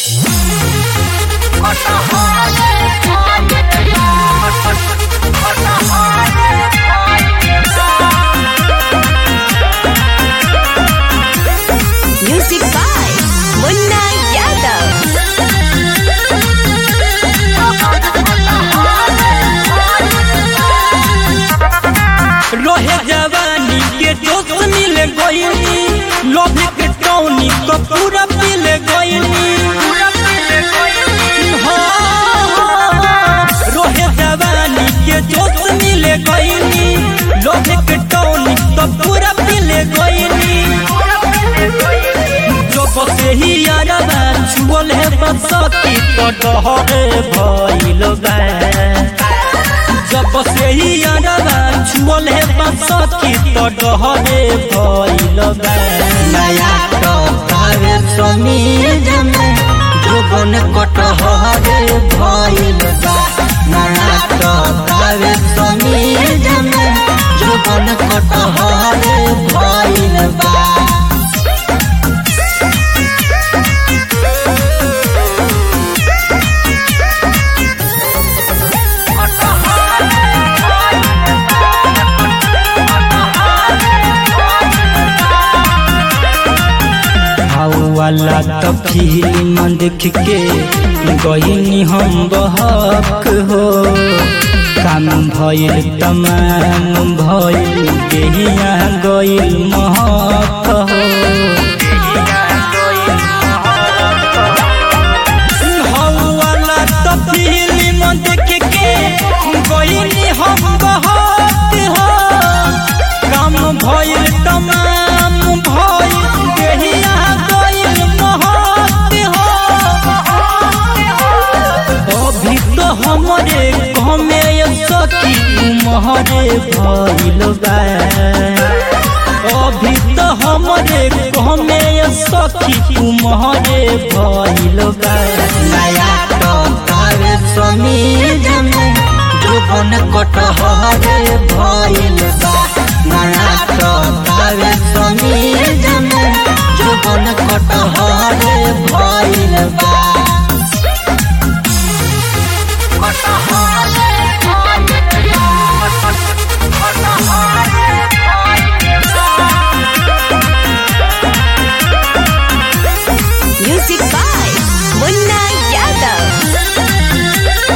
Music by Munna Yadav. रोहे जवानी के जोश मिल गईनी लोभे के टौनी तो पूरा पिल गईनी हाँ, रोहे जवानी के जोश मिल गईनी लोभे के टौनी तो पूरा पिल गईनी जो बसे ही यारबा छुअल है बसती तो डहरे भइल बा जब से ही अरबा छुअल है बसती तो डहरे भइल बा नया टकावे समीज में जोबन कटहरे भइल बा नया टकावे समीज में जोबन कटहरे भइल बा वाला तो फिल्म देख के गईनी हम बहक हो काम भइल तमाम भइल देहिया गइल महक हो हौवाला तो फिल्म देख के गईनी हम बहक हो काम भइल तमाम भइल देहिया गइल महक हो अभी तो हमरे घमे सखी उमहरे भइल बा अभी तो हमरे घमे सखी उमहरे भइल बा नया टकावे समीज में जोबन कटहरे भइल बा नया टकावे समीज में जोबन कटहरे भइल बा Music by Munna Yadav.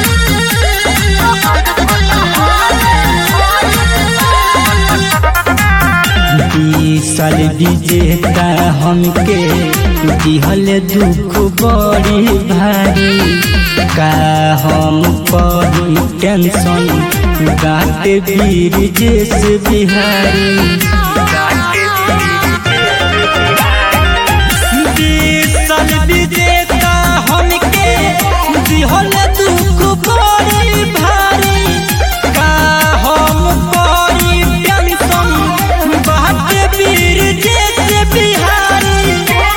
बीस साल विजेता हमके दिहल दुख बड़ी भारी का हम करी टेंशन गाट वीर जेस बिहारी बीस साल विजेता हमके दिहल दुख बड़ी भारी का हम करी टेंशन बाट वीर जैसे बिहारी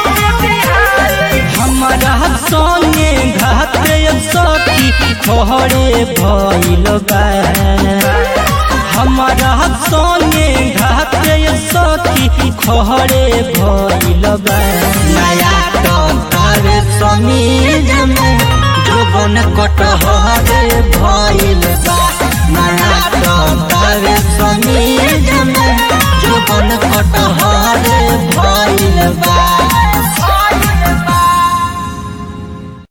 हमारा संगे घात सखी खहरे भइल बा हमारा संगे घात सखी खहरे भइल बा नया टकावे समीज में जोबन कटहरे भइल बा नया टकावे समीज में जोबन कटहरे भइल बा